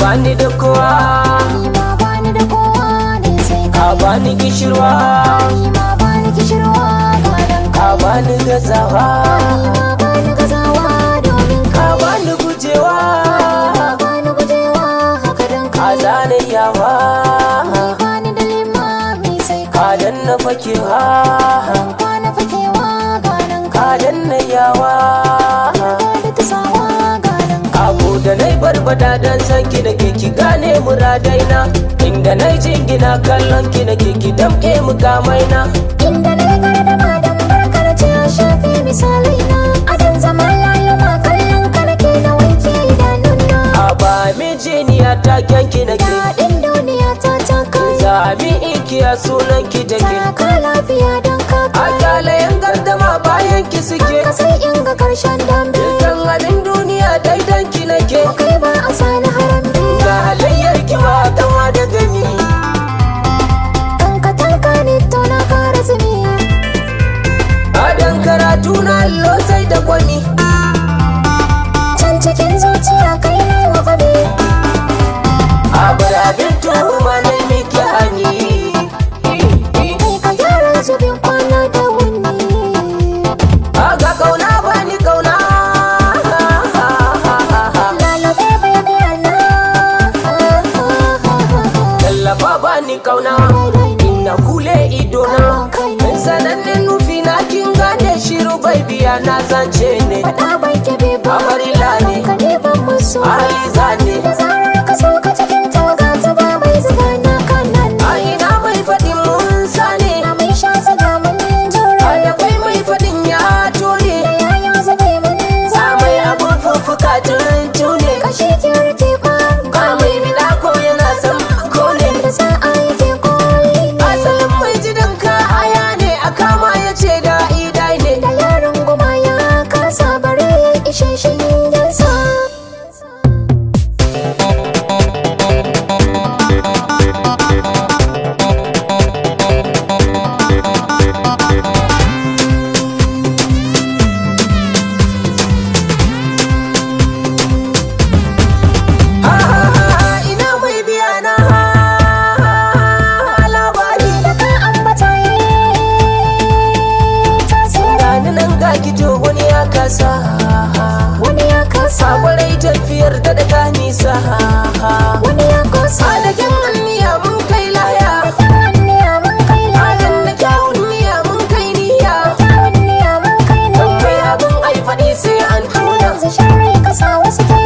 bani da kowa ni ma bani da kowa ne sai ka kai bani gishirwa ni ma bani kishirwa gadon ka kai bani gazawa ni ma bani gazawa domin ka kai bani gujewa ka bani gujewa haka dan ka kai zane yawa ni bani da limami sai ka kai danna fakewa kwana fakewa ganin ka kai danna yawa da tasawa ganin kai abu da nai barbada dan san ki da ke ki gane muradaina inda nai jingina kallon ki da ke ki damke mukamaina inda na yi da madan barkar ce ya shafe misalai na adan zama laluma kallon ka nake na wanke idanuna a ba mijiniya ta kyanki na ke daɗin duniya ta ta kai Sami ikiya sunan ki da ke ta ka lafiya don ka A kai kyalayen gardama bayan ki suke ka sai in ga karshen dambe Dukkan abin duniya daidan ki nake kai ba a sani harambe Ga halayyar ki ba kama da gani kan ka tanka ne to na kara zumi Adan karatu na allo sai da kwani can cikin zuciya kai ne wa faɗi Abar abin tuhuma na miki hani kai ka gyara zubin kwana da wuni Aga kauna bani kauna lalabe bai biya na Tallafa bani kauna Ina kule idona Sanannen nufi na kin gane shiru bai biya na zance ne faɗa bai kebe ba Amarila ne ka ne ban musu Aliza ne da zarar ka so ka cikin tawaga ta ba mai zuga na kanan A ina mai faɗin mun sane na mai sha zuga mun A jura da kai mai faɗin ya tone da yayin zube mun Sa mai abun fuffuka tun tune kashi ke rike ba Ga mai bida ko yana san kone da sa'a yake koli ne Asalin mai jidan ka aya ne a kama ya ce da idai ne da yaron goma ya kasa bare ya ishe shi yansa Ha ha ha ina mai biya na labari da ka ambata yayi tasiri Gani nan ga kito wani ya kasa wani ya kasa Sakwarai tafiyar da daga nisa wani ya kosa Adakin anniya mun kai laya kyawun niya mun kai Adan laya da kyawun niyya mun kai niyya kyawun niya mun kai Don mai niya abin ai faɗi sai an tuna yanzu sharri kasa wasu ke